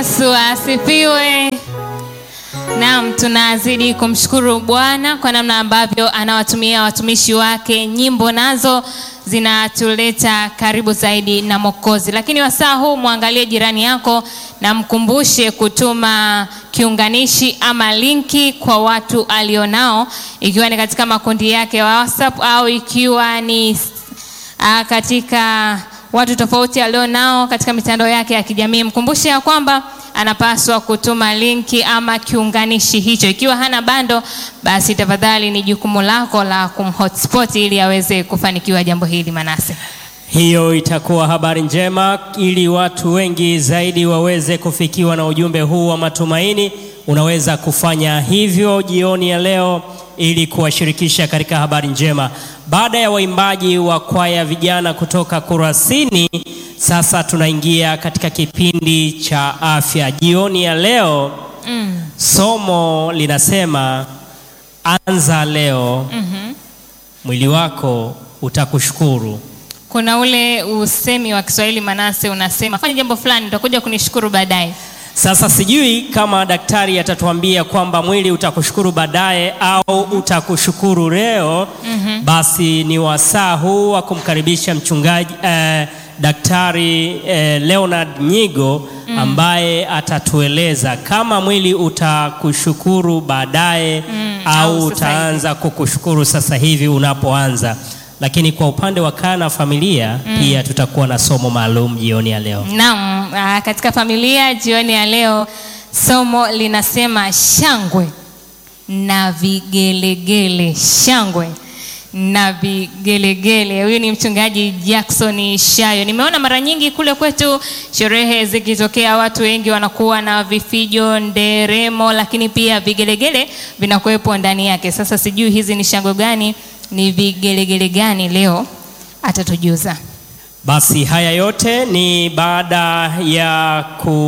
Yesu asifiwe. Naam, tunazidi kumshukuru Bwana kwa namna ambavyo anawatumia watumishi wake. Nyimbo nazo zinatuleta karibu zaidi na Mwokozi. Lakini wasaa huu mwangalie jirani yako na mkumbushe kutuma kiunganishi ama linki kwa watu alionao, ikiwa ni katika makundi yake ya WhatsApp au ikiwa ni uh, katika watu tofauti alionao katika mitandao yake ya kijamii. Mkumbushe ya kwamba anapaswa kutuma linki ama kiunganishi hicho. Ikiwa hana bando, basi tafadhali ni jukumu lako la kumhotspot ili aweze kufanikiwa jambo hili. Manase, Hiyo itakuwa habari njema ili watu wengi zaidi waweze kufikiwa na ujumbe huu wa matumaini. Unaweza kufanya hivyo jioni ya leo ili kuwashirikisha katika habari njema. Baada ya waimbaji wa kwaya vijana kutoka Kurasini, sasa tunaingia katika kipindi cha afya. Jioni ya leo mm. somo linasema anza leo, mm mwili wako utakushukuru. kuna ule usemi wa Kiswahili Manase unasema fanya jambo fulani utakuja kunishukuru baadaye. Sasa sijui kama daktari atatuambia kwamba mwili utakushukuru baadaye au utakushukuru leo. Mhm. Basi ni wasaa huu wa kumkaribisha mchungaji eh, daktari eh, Leonard Nyigo ambaye atatueleza kama mwili utakushukuru baadaye au au sasa utaanza kukushukuru sasa hivi unapoanza. Lakini kwa upande wa kaa na familia pia tutakuwa na somo maalum jioni ya leo. Naam, ah, katika familia jioni ya leo somo linasema shangwe na vigelegele. Shangwe na vigelegele. Huyu ni mchungaji Jackson Shayo. Nimeona mara nyingi kule kwetu sherehe zikitokea, watu wengi wanakuwa na vifijo, nderemo, lakini pia vigelegele vinakuwepo ndani yake. Sasa sijui hizi ni shangwe gani, ni vigelegele gani? Leo atatujuza. Basi haya yote ni baada ya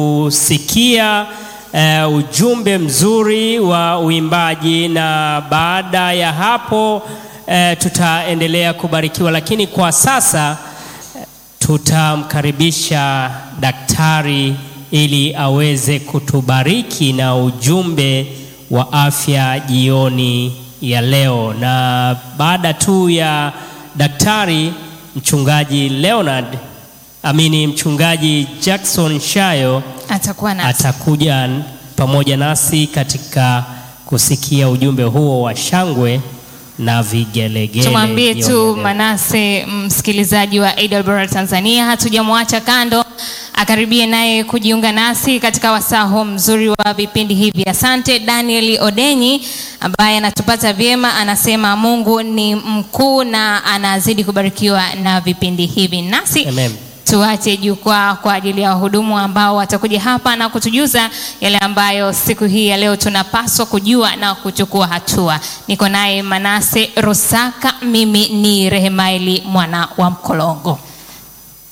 kusikia eh, ujumbe mzuri wa uimbaji, na baada ya hapo eh, tutaendelea kubarikiwa, lakini kwa sasa eh, tutamkaribisha daktari ili aweze kutubariki na ujumbe wa afya jioni ya leo, na baada tu ya daktari mchungaji Leonard amini mchungaji Jackson Shayo Atakuwa na atakuja pamoja nasi katika kusikia ujumbe huo wa shangwe na vigelegele. tumwambie jioni tu ya leo. Manase, msikilizaji wa AWR Tanzania, hatujamwacha kando, akaribie naye kujiunga nasi katika wasaa huu mzuri wa vipindi hivi. Asante Daniel Odenyi ambaye anatupata vyema, anasema Mungu ni mkuu na anazidi kubarikiwa na vipindi hivi nasi Amen. tuache jukwaa kwa ajili ya wahudumu ambao watakuja hapa na kutujuza yale ambayo siku hii ya leo tunapaswa kujua na kuchukua hatua. Niko naye Manase Rusaka, mimi ni Rehemaili mwana wa Mkolongo.